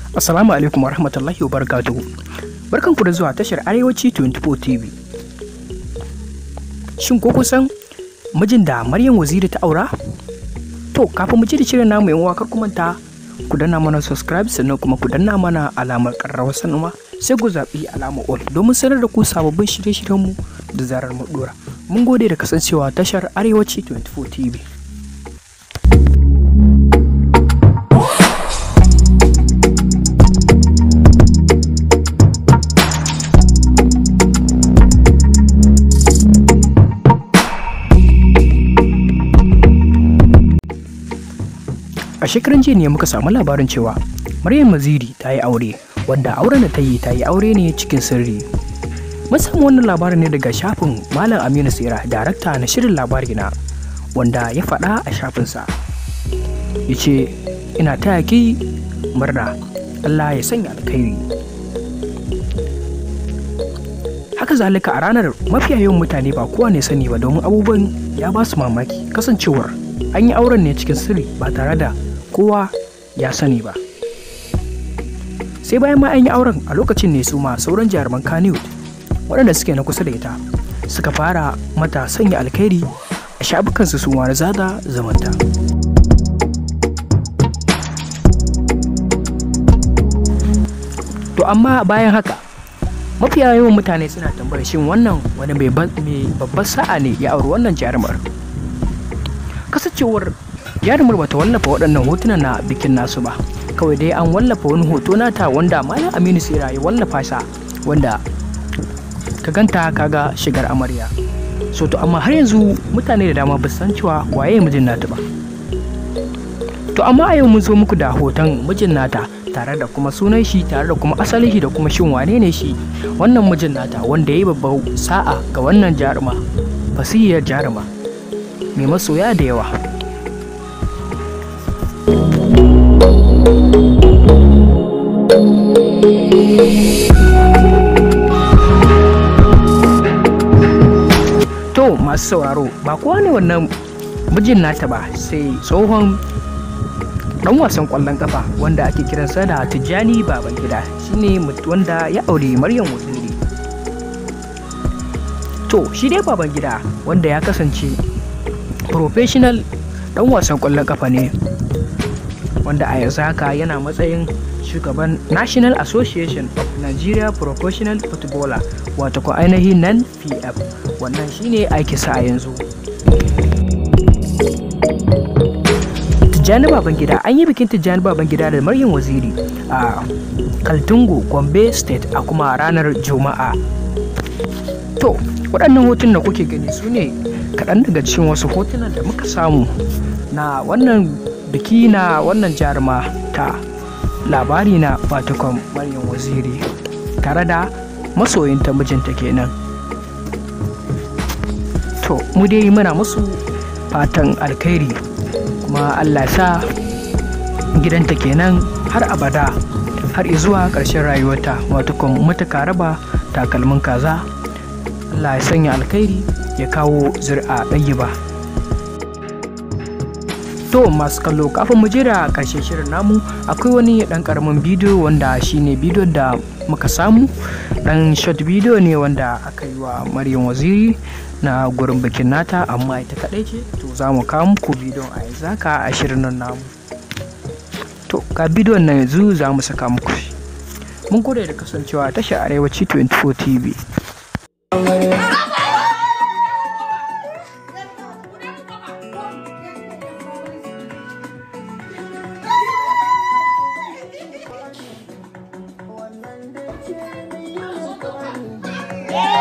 Assalamu alaikum warahmatullahi wabarakatuhu. Barkan ku da zuwa tashar Arewaci 24 TV. Shin ko kusan mijin da Maryam Waziri ta aura? To, kafin mu ji da shirin namu yan wakar kumanta ku danna mana subscribe sannan kuma ku danna mana alamar ƙararrawar sanarwa sai ku zaɓi alamar all domin sanar da ku sababbin shirye-shiryenmu da zarar mu dora. Mun gode da kasancewa tashar Arewaci 24 TV. a shekaran jiya ne muka samu labarin cewa maryam maziri ta yi aure wanda auren da ta yi ta yi aure ne cikin sirri mun samu wannan labarin ne daga shafin malam aminu tsira darakta na shirin labari na wanda ya faɗa a shafinsa ya ce ina taya ki murna allah ya sanya alkhairi haka zalika a ranar mafiya yawan mutane ba kowa ne sani ba domin abubuwan ya ba su mamaki kasancewar an yi auren ne cikin sirri ba tare da kowa ya sani ba sai bayan ma an yi auren a lokacin ne su ma sauran jaruman kaniwood waɗanda suke na kusa da ita suka fara mata sanya alkhairi a shafukansu su ma zada zamanta to amma bayan haka mafiya yawan mutane suna tambayar shin wannan wani mai babbar sa'a ne ya auri wannan jarumar kasancewar jarumar bata wallafa waɗannan hotunan na bikin nasu ba kawai dai an wallafa wani hoto nata wanda malam aminu sera ya wallafa sa wanda ka ganta kaga shigar amarya so to amma har yanzu mutane da dama ba san cewa waye mijin nata ba to amma a yau mun zo muku da hoton mijin nata tare da kuma sunan shi tare da kuma asalin shi da kuma shin wane ne shi wannan mijin nata wanda ya yi babbar sa'a ga wannan jaruma fasihiyar jaruma mai masoya da yawa To masu sauraro ba kowa ne wannan mijin nata ba sai tsohon dan wasan kwallon kafa wanda ake kiransa da Tijjani Babangida shine wanda ya aure Maryam Waziri. To shi dai Babangida wanda ya kasance professional dan wasan kwallon kafa ne wanda a yanzu haka yana matsayin shugaban national association of nigeria professional footballer wato ko ainihin nan pf wannan shine aiki sa a yanzu tijjani babangida an yi bikin tijjani babangida da maryam waziri a kaltungo gombe state a kuma ranar juma'a to waɗannan hotun da kuke gani su ne kaɗan daga cikin wasu hotunan da muka samu na wannan biki na wannan jaruma ta labari na fatikon maryam waziri tare da masoyinta mijinta kenan to mu dai muna musu fatan alkhairi kuma allah sa gidanta kenan har abada har zuwa ƙarshen rayuwarta wato kuma matuka raba takalmin kaza allah ya sanya alkhairi ya kawo zuri'a ɗayi ba To masu kallo kafin mu jira karshen shirin namu akwai wani dan karamin bidiyo wanda shine bidiyon da muka samu dan short bidiyo ne wanda aka yi wa Maryam Waziri na gurin bikin nata amma ita kadai ce to za mu kawo muku bidiyon a yanzu haka a shirin nan namu. To ga bidiyon na yanzu za mu saka muku shi. Mun gode da kasancewa tashar Arewaci 24 TV. Yeah.